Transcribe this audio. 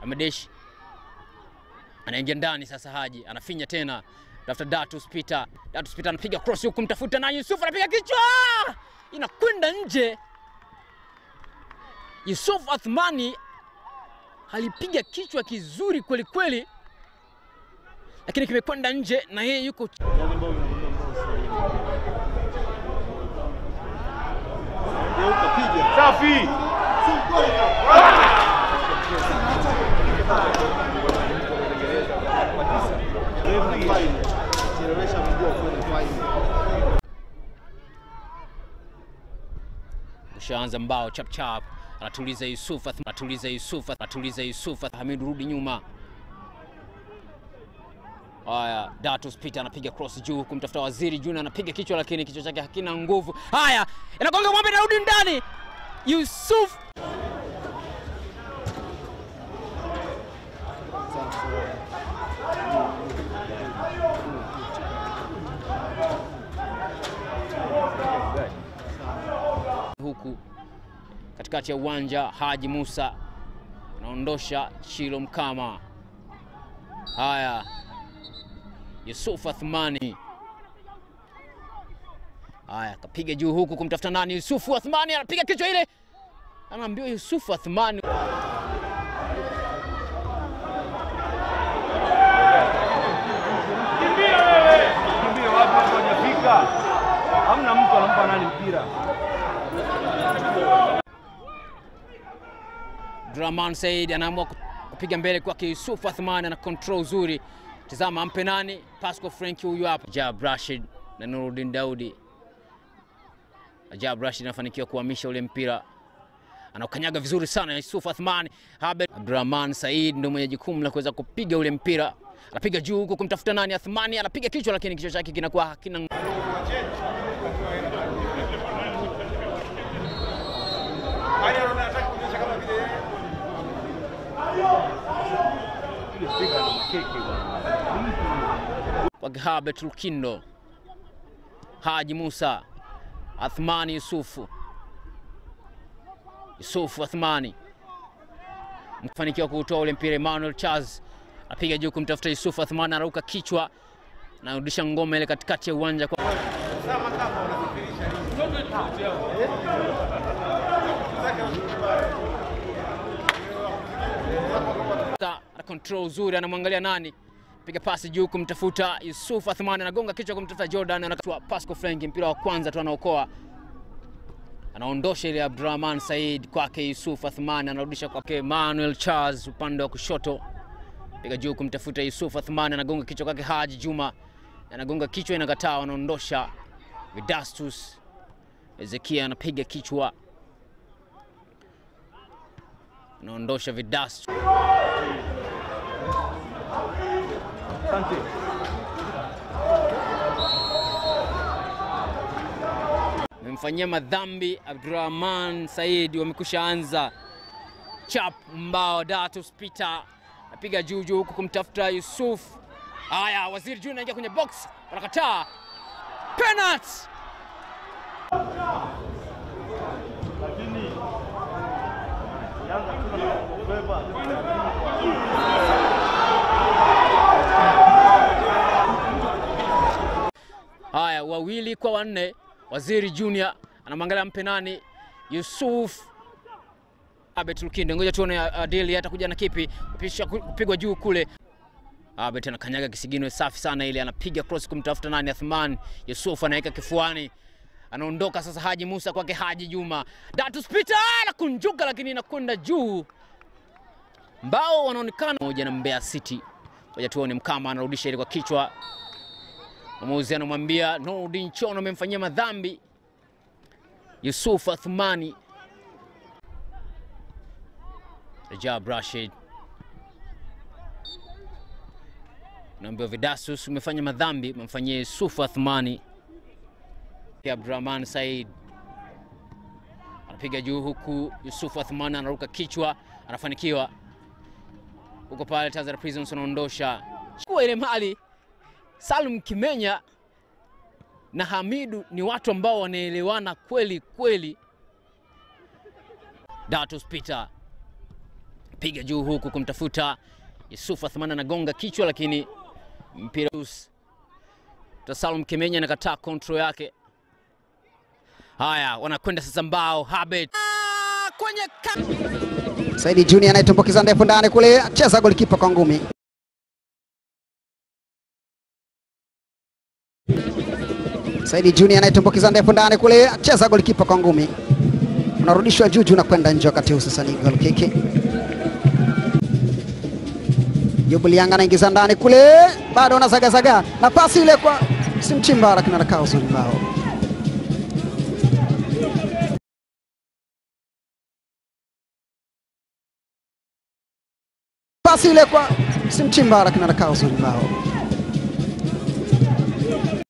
amedeshi anaingia ndani sasa. Haji anafinya tena, tafuta Datus Peter. Datus Peter anapiga cross huku, mtafuta na Yusuf anapiga kichwa, inakwenda nje. Yusuf Athmani alipiga kichwa kizuri kweli kweli, lakini kimekwenda nje na yeye yuko Safi. ushaanza mbao chap chap, anatuliza Yusuf, Ath- anatuliza Yusuf, anatuliza Yusuf. Hamid rudi nyuma. Haya, Datus Peter anapiga cross juu kumtafuta Waziri Junior, anapiga kichwa, lakini kichwa chake hakina nguvu. Haya, inagonga mwamba, inarudi ndani. Yusuf huku katikati ya uwanja. Haji Musa anaondosha Chilo Mkama. Haya, Yusuf Athmani. Haya, kapiga juu huku kumtafuta nani? Yusufu Athmani anapiga kichwa ile, anaambiwa Yusufu Athmani. Kimbia watu watu hawajafika. Hamna mtu anampa nani mpira. Draman Said anaamua ku- kupiga mbele kwake Yusuf Athmani, ana control uzuri. Tazama, ampe nani? Pascal Frank huyu hapa, Jab Rashid na Nuruddin Daudi. Ajab Rashid anafanikiwa kuhamisha ule mpira, anaukanyaga vizuri sana Yusuf Athmani. Habed Abdurrahman Said ndio mwenye jukumu la kuweza kupiga ule mpira, anapiga juu huku kumtafuta nani? Athmani anapiga kichwa, lakini kichwa chake kinakuwa hakina kwake Habet Lukindo, Haji Musa, Athmani Yusufu, Yusufu Athmani mfanikiwa kuutoa ule mpira. Emmanuel Charles apiga juu kumtafuta Yusufu Athmani, anarauka kichwa, anarudisha ngoma ile katikati ya uwanja kwa Ta- ana control uzuri, anamwangalia nani, piga pasi juu kumtafuta Yusuf Athmani, anagonga kichwa kumtafuta Jordan, anakatwa Pascal Frank, mpira wa kwanza tu anaokoa, anaondosha ile Abdurrahman Said kwake Yusuf Athmani, anarudisha kwake Emmanuel Charles upande wa kushoto, piga juu kumtafuta Yusuf Athmani, anagonga kichwa kwake Haji Juma, anagonga kichwa, inakataa, anaondosha Vidastus Ezekia, anapiga kichwa, anaondosha Vidastus Asante. memfanyia madhambi Abdurrahman Said, wamekusha anza chap mbao. Datus Peter napiga juu juu huku kumtafuta Yusuf. Haya, Waziri Junior anaingia kwenye box, wanakataa penalty. Lakini Yanga tuna kubeba. Haya, wawili kwa wanne. Waziri Junior anamwangalia mpe nani? Yusuf Abet Lukindo. Ngoja tuone uh, Adili atakuja na kipi, pisha ku- kupigwa juu kule. Abet anakanyaga kisigino safi sana ile, anapiga cross kumtafuta nani? Athman. Yusuf anaweka kifuani, anaondoka sasa. Haji Musa kwake Haji Juma. Datus Peter anakunjuka, lakini inakwenda juu. Mbao wanaonekana moja na Mbeya City. Ngoja tuone Mkama anarudisha ile kwa kichwa Mwamuzi anamwambia Nurdin Chono amemfanyia madhambi Yusuf Athmani. Rajab Rashid naambiwa Vidasus umefanya madhambi, umemfanyia Yusuf Athmani. Pia Abdurrahman Said anapiga juu huku Yusuf Athmani anaruka kichwa, anafanikiwa huko pale. Tanzania Prisons wanaondosha chukua ile mali Salum Kimenya na Hamidu ni watu ambao wanaelewana kweli kweli. Datus Peter piga juu huku kumtafuta Yusuf Athman, anagonga kichwa, lakini mpira Salum Kemenya anakataa control yake. Haya, wanakwenda sasa mbao Habet ah, kwenye Saidi Junior anayetumbukiza ndefu ndani kule, cheza golikipa kwa ngumi. Saidi Junior anayetumbukiza ndefu ndani kule, cheza golikipa kwa ngumi, unarudishwa juu juu na kwenda nje, wakati huu sasa ni goal kick. Jubilianga anaingiza ndani kule, bado anazagazaga na pasi ile kwa Simchimba, lakini anakaa uzuri mbao. Pasi ile kwa Simchimba, lakini anakaa uzuri mbao.